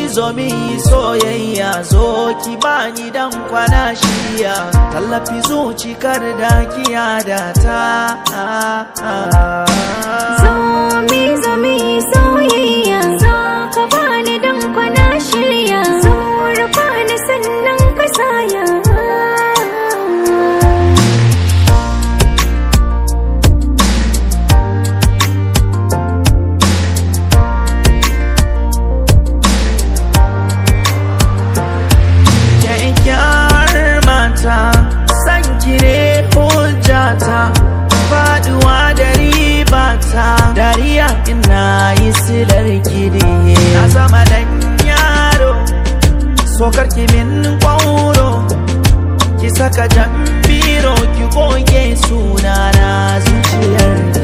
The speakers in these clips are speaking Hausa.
zo mi soyayya zo ki bani dan kwana shirya tallafi zucikar da kiya da ta Zomi zomi soyayya zo ka bani dan kwana shirya zo rufa ni sannan ka saya kyakkyawar mata san kire hujjata faduwa da ribata dariya ina yi silar gidi na zama dan yaro sokar ki min kwauro ki saka jan biro ki goge sunana zuciyar ki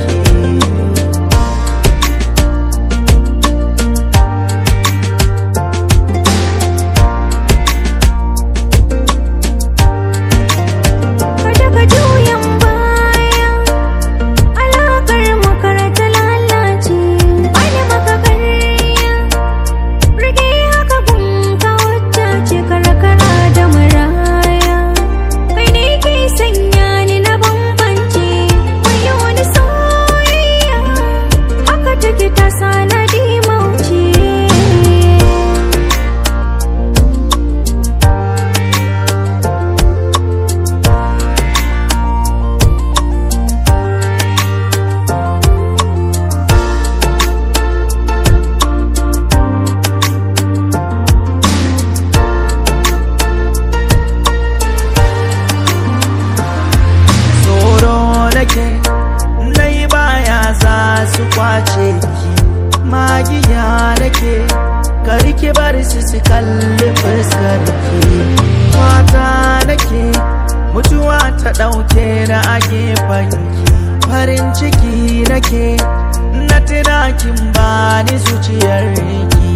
Kada ka juyan baya Alakar makar ta lalace Wani maka karya Rage haka gun ka wacce ce karkara da maraya Kai ne ke sanya ni na bambance Wayo wani soyayya Haka take ta sanadi mauce tsoro nake nai baya za su kwace ki magiya nake kar ki bar su su kalli fuskar ki fata nake mutuwa ta ɗauke na a gefen ki farin ciki nake na tuna kin bani zuciyar ki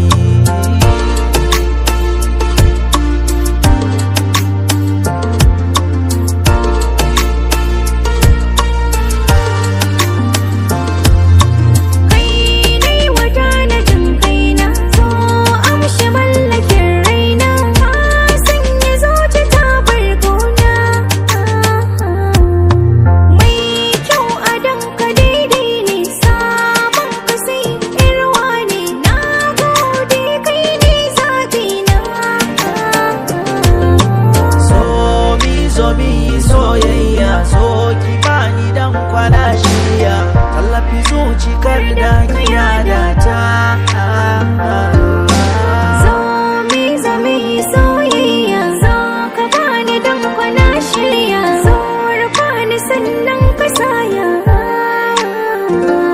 Kai nai wata na jin kaina so amshi mallakin raina ka sanya zuci ta bargona mai kyau a danka daidai ne sabon ka sai irwa ne na gode kai ne zaɓi na so mi zo mi soyayya so ki bani dan kwana shirya tallafi zucikar da kiya da ta Zomi zomi soyayya zo ka bani dan kwana shirya zo rufa ni sannan ka saya